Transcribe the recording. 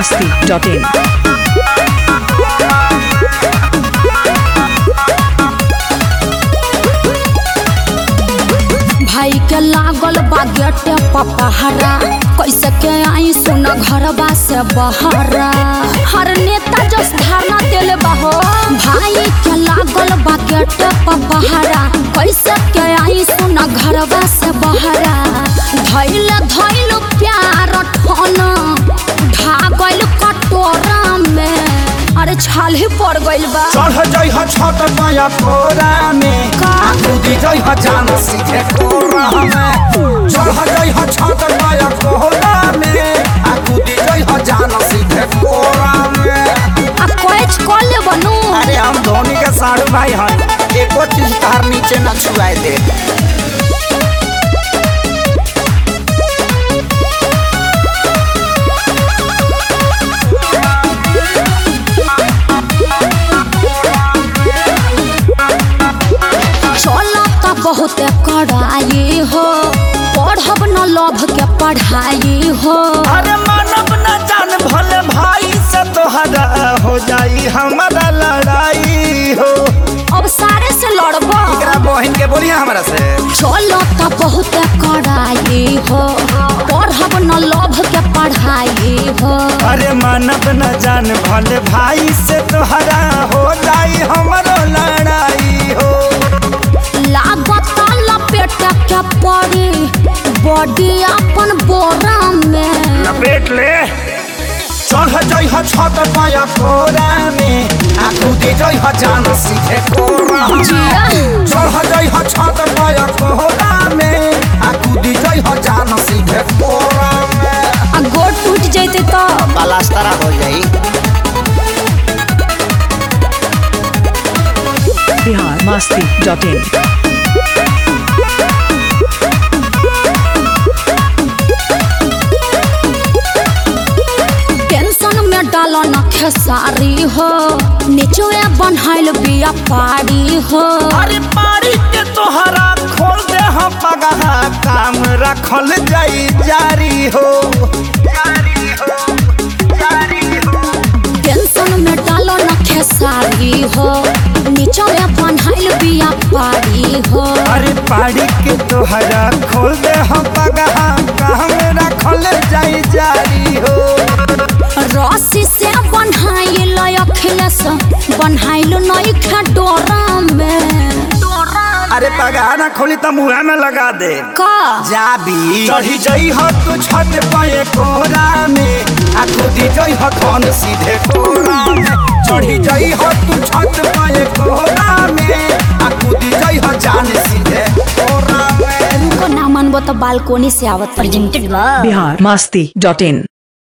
masti.in. भाई के लागल बा गेटे पपहरा कैसे के आई सुन घरबा से बहरा हर नेता जस धारणा देले बहो भाई के लागल बा गेटे पपहरा कैसे के आई सुन घरबा से बहरा धैल धैल प्यार ठन ढागल कटोरा में अरे छाल ही पड़ गइल बा चढ़ जइह छत माया कोरा में का? कूदी जइह जान सीधे कोरा में चढ़ जइह छत माया कोरा में आ कूदी जइह जान सीधे कोरा में आ कोच कॉल ले बनू अरे हम धोनी के साड़ू भाई हन एको चीज तार नीचे न छुआए दे चलो त बहुत कड़ाई हो पढ़ब न लभ के पढ़ाई हो अरे मानव न जान भले भाई से तोहरा हो जाई हमारा लड़ाई हो अब सारे से लड़ब एकरा बहन के बोलिए हमरा से चलो त बहुत कड़ाई हो पढ़ब न लभ के पढ़ाई हो अरे मानव न जान भले भाई से तोहरा हो जाई हमारो लड़ाई हो लागत लपेट के पड़ी बॉडी अपन बोरा में लपेट ले चढ़ जइह छत पाया कोरा में आ कूदी जइह जान सीधे कोरा में जिया। चढ़ जइह छत पाया कोरा में आ कूदी जइह जान सीधे कोरा में आ गोड़ टूट जैते तो पलास्तरा हो जाई Bihar masti.in. टेंशन में डालो न खेसारी हो निचोए बनहाइल बिया पारी हो अरे पारी के तोहरा खोल दे हम पगहा काम रखल जाई जारी हो जारी हो जारी हो टेंशन में डालो न खेसारी हो निचोए बनहाइल बिया पारी हो अरे पारी के तोहरा खोल दे हम पगहा काम रखल जाई जारी हो रस्सी से बनहाइल अखिलेश बनहाइल नई खा डोरा में अरे पगहा ना खोली तो मुँह में लगा दे का जाबी चढ़ी जई हो तू छत पाए कोरा में आ कूदी जई हो कौन सीधे कोरा में चढ़ी जई हो तू छत पाए कोरा में आ कूदी जई हो जान सीधे कोरा में उनको ना मनबो तो बालकोनी से आवत Bihar masti.in.